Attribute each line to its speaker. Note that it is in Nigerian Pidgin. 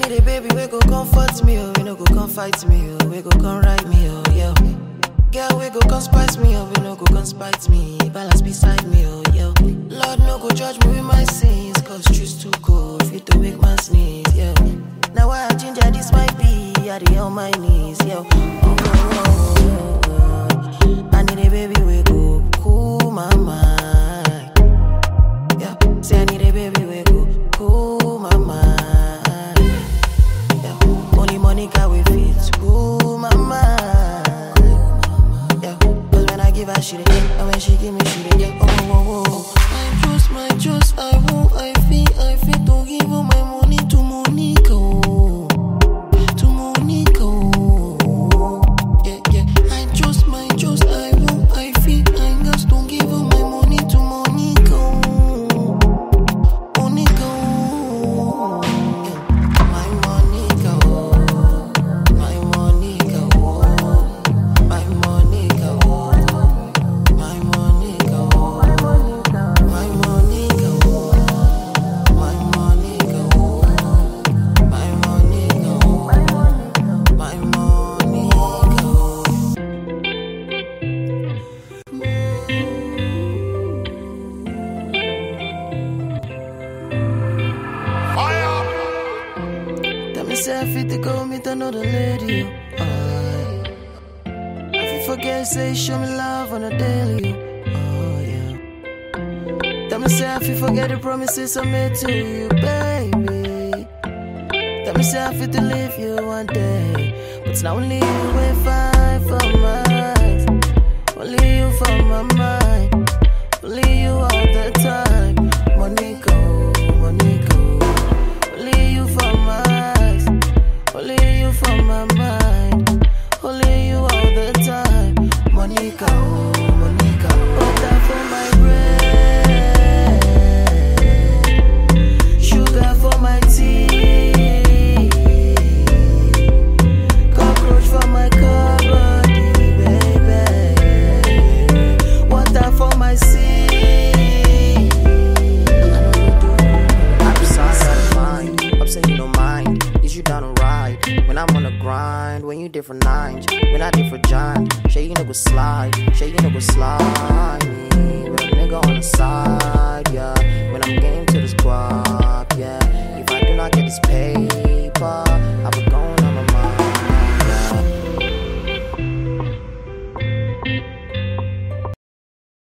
Speaker 1: need a baby, we go comfort me, oh, we no go come fight me, oh, we go come write me, oh, yeah. Girl, we go come spice me, oh, we no go come spite me, balance beside me, oh, yeah. Lord, no go judge me with my sins, cause truth's too cold, fit to make man sneeze, yeah. Now I ginger, this might be, I the on my knees, yeah. Oh, oh, oh, oh, oh. I need a baby, we go cool my mind. Yeah, say I need a baby, we go cool my mind. Yeah, only Monica we fit cool my mind. Yeah, cause when I give her she dey get, and when she give me she dey get. Oh, oh, oh. I trust, my trust, I won't, I feel, I feel to give all my money to Monica. oh. To Monica. oh. Yeah, yeah. I trust, my trust, I won't, I feel, I just don't give all my money to Monica. oh. Monica, oh, yeah. my Monica, oh, my Monica, oh, my Monica, oh, my Monica, oh, my Monica, oh, my Monica, oh, my Monica, oh, my Monica. Tell me say I fit to go meet another lady. oh, aye. I fit forget say show me love on a daily. Oh yeah. Tell me say I fit forget the promises I made to you, baby. Tell me say I fit to leave you one day, but it's not only you we find for my eyes. Only you for my mind. Only you all the time. Monica, Monica. Only you for my eyes, only you for my mind, only you all the time. Monica, oh, Monica, butter for my bread, sugar for my tea, cockroach for my cupboard, baby, water for my sea.
Speaker 2: Upside out of mind, upset you don't mind. Is you down to ride? When I'm on the grind, when you different nines, when I different giant. Shay you nigga slide, shay you nigga slide me. With a nigga on the side, yeah. When I'm game to this guap, yeah. If I do not get this paper,